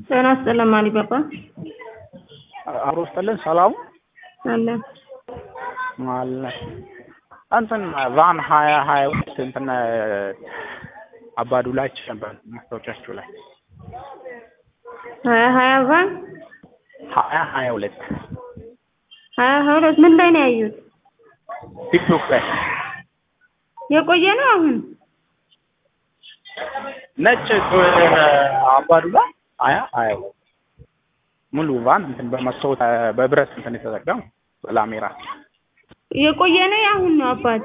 ጤና ይስጥልን ማሊባባ አብሮ ስጥልን ሰላሙ አለ አለ እንትን ቫን ሀያ ሀያ ሁለት እንትን አባዱላች ነበር ማስታወቂያችሁ ላይ ሀያ ሀያ ቫን ሀያ ሀያ ሁለት ሀያ ሀያ ሁለት ምን ላይ ነው ያዩት? ቲክቶክ ላይ የቆየ ነው አሁን ነጭ አባዱላ ሀያ ሀያ ሁለት ሙሉ ቫን እንትን በመስታወት በብረት እንትን የተዘጋው ላሜራ የቆየ ነው የአሁን ነው አባት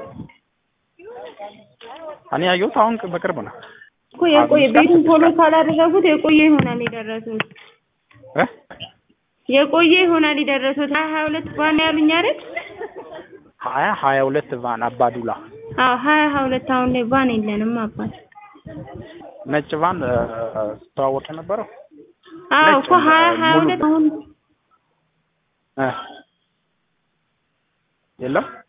እኔ ያየሁት አሁን በቅርብ ነው እኮ የቆየ ቤቱን ፎሎ ካላደረጉት የቆየ ይሆናል የደረሱት እ የቆየ ይሆናል የደረሱት ሀያ ሀያ ሁለት ቫን ያሉኝ አይደል? ሀያ ሀያ ሁለት ቫን አባዱላ አዎ ሀያ ሀያ ሁለት አሁን ላይ ቫን የለንም አባት ነጭ ቫን ስተዋወቅ የነበረው አዎ ነጭ እኮ ሀያ ሀያ ሙሉ ሁለት አሁን እ የለም